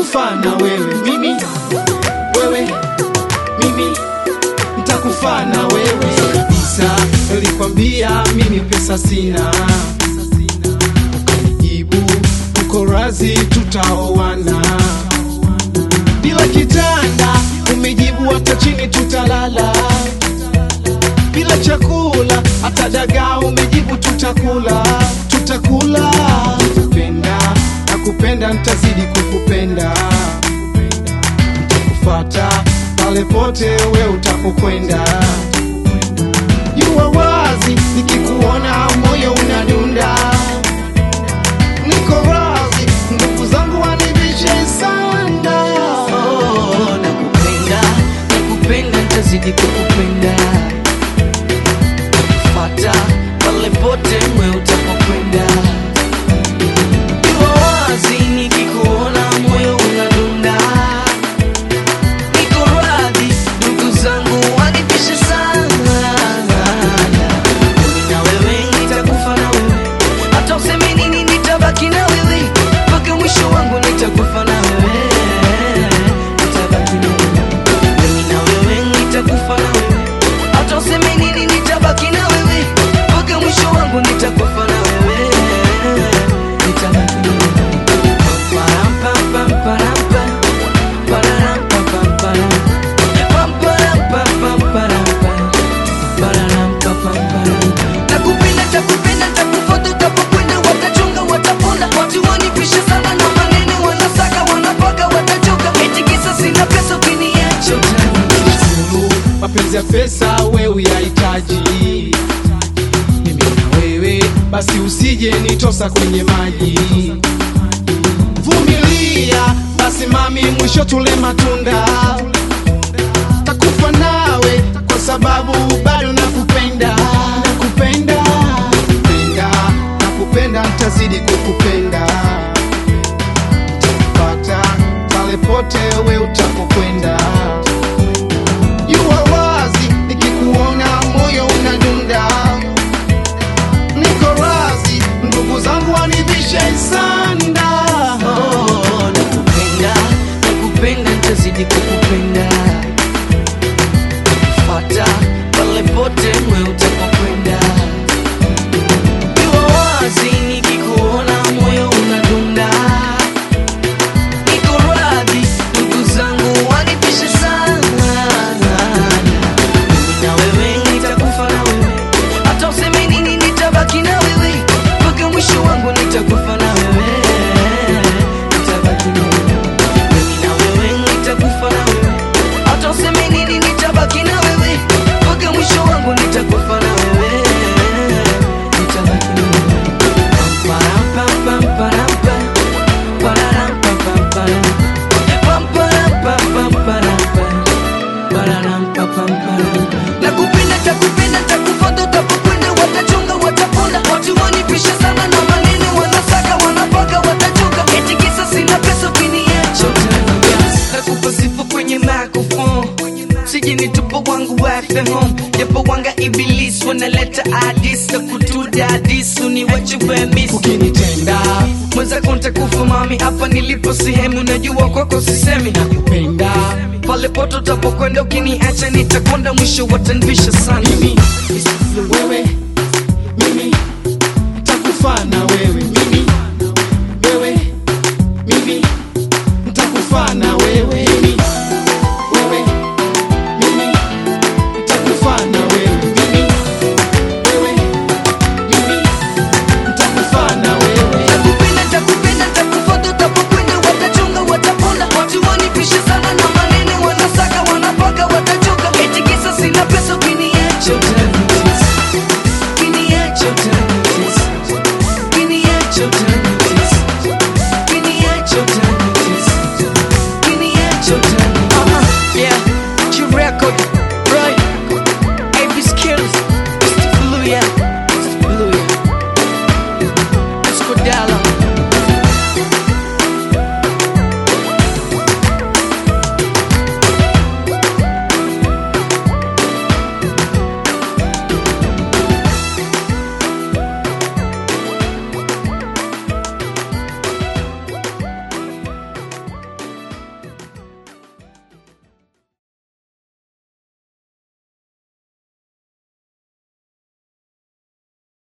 nitakufa na wewe mimi wewe mimi nitakufa na wewe kabisa nilikwambia mimi pesa sina ukanijibu uko razi tutaoana bila kitanda umejibu hata chini tutalala bila chakula hata dagaa umejibu tutakula tutakula nitakupenda nakupenda nitazidi kukupenda nitakufata pale pote we utapokwenda jua wazi nikikuona moyo unadunda niko wazi ndugu zangu wanivishe sana Oh, nakupenda nakupenda ntazidi kukupenda fata pale pote mwe utapokwenda Iwa wazi nikikuona moyo unadunda niko radhi ndugu zangu wanipishe sana mimi na wewe nitakufa na wewe hata useme nini nitabaki na wewe mpaka mwisho wangu nitakufa na wewe nitabaki na wewe mimi na wewe nitakufa na wewe hata useme nini nitabaki na wewe mpaka mwisho wangu nitakufa na wewe nitabaki na wewe Param, pam, pam, param, pam. Pararam, pam, pam, param. Pam, param, pam, pam, param, pam. Pararam, pam, pam, param. Nakupenda, takupenda, takufuata, utapokwenda, watachunga, watapona. Watu wanipisha sana na maneno, wanasaka, wanapaka, watachoka. Eti kisa sina pesa, ukiniacha utaniacha. Sulu, mapenzi ya pesa we uyahitaji mimi na wewe basi usije nitosa kwenye maji vumilia basi mami mwisho tule matunda takufa nawe kwa sababu bado nakupenda nakupenda nakupenda nakupenda ntazidi kukupenda takupata pale pote we utapokwenda Jua wazi nikikuona moyo unadunda, niko razi ndugu zangu wanivishe sanda. Oh, nakupenda, nakupenda, nitazidi kukupenda. Fuata pale pote mwe utapokwenda. Iwa wazi nikikuona moyo unadunda. Niko radhi, ndugu zangu wanipishe sana. Mimi na wewe nitakufa na wewe. Hata useme nini nitabaki na wewe. Mpaka mwisho wangu nitakufa na wewe. Nitabaki na wewe. Mimi na wewe nitakufa na wewe. Hata useme nini nitabaki na wewe. Mpaka mwisho wangu nitakufa na wewe. Nitabaki na wewe. Param, pam, pam, param, pam. Pararam, pam, pam, param. Pam, param, pam, pam, param, pam. Pararam, pam, pam, param. Nakupenda, takupenda, takufuata, utapokwenda, watachunga, watapona. Watu wanipisha sana na maneno, wanasaka, wanapaka, watachoka. Eti kisa sina pesa, ukiniacha utaniacha. Nakupa sifa kwenye microphone. Sije nitupo wangu wafe home japo wanga iblis wanaleta adis na kutuda adis uniwache wemis Ukinitenda mwenzako ntakufa mami hapa nilipo sehemu najua kwako sisemi nakupenda pale poto utapokwenda ukiniacha nitakonda mwisho watanvisha sana mimi, wewe, mimi nitakufa na wewe, mimi, wewe, mimi nitakufa na